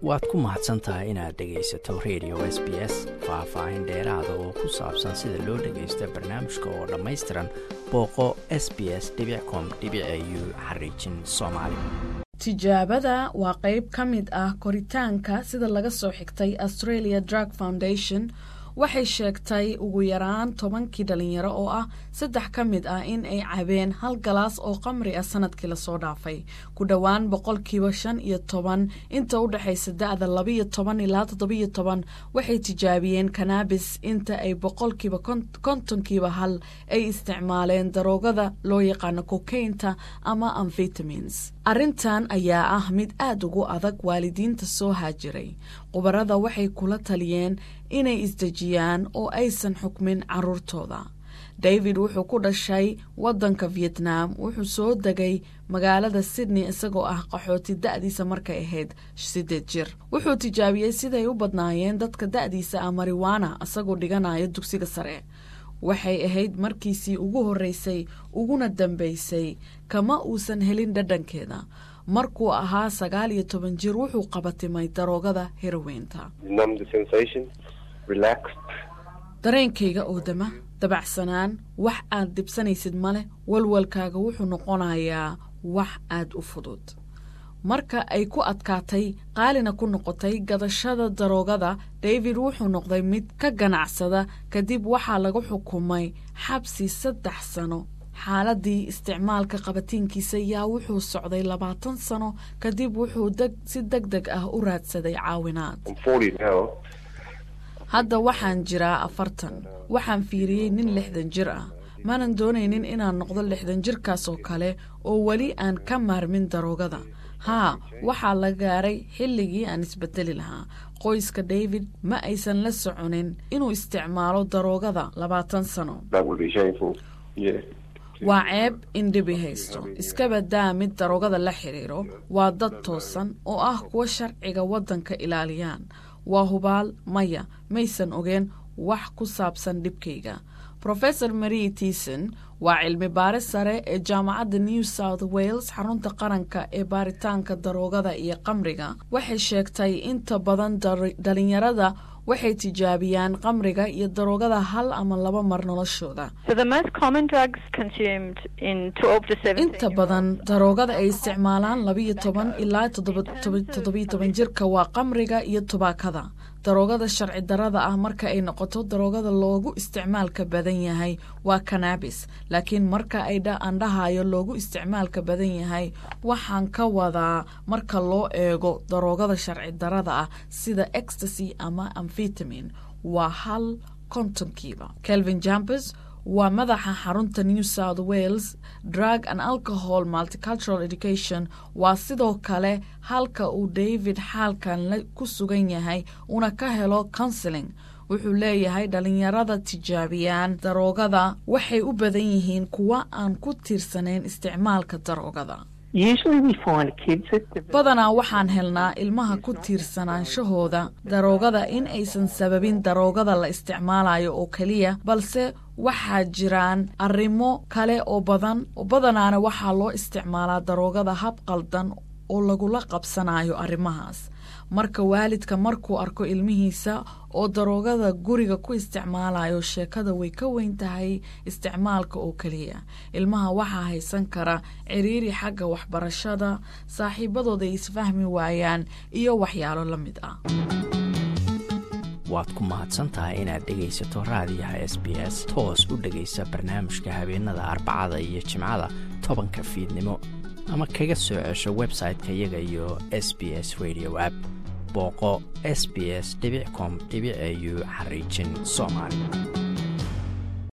waad ku mahadsan tahay inaad dhegaysato radio s b s faah-faahin dheeraada oo ku saabsan sida loo dhagaysto barnaamijka oo dhammaystiran booqo s b s com u xariijin soomaali tijaabada waa qayb ka mid ah koritaanka sida laga soo xigtay australia drug foundation waxay sheegtay ugu yaraan tobankii dhalinyaro oo ah saddex ka mid ah in ay cabeen hal galaas oo qamri ah sanadkii lasoo dhaafay ku dhowaan boqolkiiba shan iyo toban inta u dhexaysa da-da labaiyo toban ilaa toddobiyo toban waxay tijaabiyeen kanabis inta ay boqolkiiba kontonkiiba hal ay isticmaaleen daroogada loo yaqaano kokaynta ama amvitamins arrintan ayaa ah mid aada ugu adag waalidiinta soo haajiray khubarada waxay kula taliyeen inay isdejiyaan oo aysan xukmin caruurtooda david wuxuu ku dhashay waddanka vietnam wuxuu soo degay magaalada sydney isagoo ah qaxooti da-diisa markay ahayd siddeed jir wuxuu tijaabiyey siday u badnaayeen dadka da-diisa ah mariwana isagoo dhiganayo dugsiga sare waxay ahayd markiisii ugu horreysay uguna dambaysay kama uusan helin dhadhankeeda markuu ahaa sagaal iyo toban jir wuxuu qabatimay daroogada heraweynta dareenkayga oo dama dabacsanaan wax aad dibsanaysid maleh walwalkaaga wuxuu noqonayaa wax aad u fudud marka ay ku adkaatay qaalina ku noqotay gadashada daroogada david wuxuu noqday mid ka ganacsada kadib waxaa lagu xukumay xabsi saddex sano xaaladii isticmaalka qabatiinkiisa yaa wuxuu socday labaatan sano kadib wuxuu si deg deg ah u raadsaday caawinaad hadda waxaan jiraa afartan waxaan fiiriyey nin lixdan jir ah maanan doonaynin inaan noqdo lixdan jirkaas oo kale oo weli aan ka maarmin daroogada haa waxaa la gaaray xilligii aan isbedeli lahaa qoyska david ma aysan la soconin inuu isticmaalo daroogada labaatan sano waa ceeb in dhibi haysto iskabadaa mid daroogada la xidhiiro waa dad toosan oo ah kuwa sharciga waddanka ilaaliyaan waa hubaal maya maysan ogeen wax ku saabsan dhibkayga rofesor marie tison waa cilmi baare sare ee jaamacadda new south wales xarunta qaranka ee baaritaanka daroogada iyo qamriga waxay sheegtay inta badan dhalinyarada waxay tijaabiyaan qamriga iyo daroogada hal ama laba mar noloshooda inta badan daroogada ay isticmaalaan labiyo toban ilaa toddobiyo toban jirka waa qamriga iyo tubaakada daroogada sharci darada ah marka ay noqoto daroogada loogu isticmaalka badan yahay waa kanabis laakiin marka ay andhahayo loogu isticmaalka badan yahay waxaan ka wadaa marka loo eego daroogada sharci darada ah sida ecstasy ama amvitamin waa hal kontonkiiba kelvin jampers waa madaxa xarunta new south wales drug and alcohol multicultural education waa sidoo kale halka uu david xaalkan ku sugan yahay una ka helo counseling wuxuu leeyahay dhalinyarada tijaabiyaan daroogada waxay u badan yihiin kuwa aan ku tiirsanayn isticmaalka daroogada badanaa waxaan helnaa ilmaha ku tiirsanaansahooda daroogada in aysan sababin daroogada la isticmaalayo oo keliya balse waxaa jiraan arrimo kale oo badan badanaana waxaa loo isticmaalaa daroogada hab qaldan oo lagula qabsanayo arrimahaas marka waalidka markuu arko ilmihiisa oo daroogada guriga ku isticmaalayo sheekada way ka weyn tahay isticmaalka oo keliya ilmaha waxaa haysan kara ciriiri xagga waxbarashada saaxiibadooda ay isfahmi waayaan iyo waxyaalo la mid ah waad ku mahadsantahay inaad dhegaysato raadiyaha s b s toos u dhegaysa barnaamijka habeenada arbacada iyo jimcada tobanka fiidnimo ama kaga soo cesho website-ka iyaga iyo s b s radio app booqo s b s com au xariijin soomaali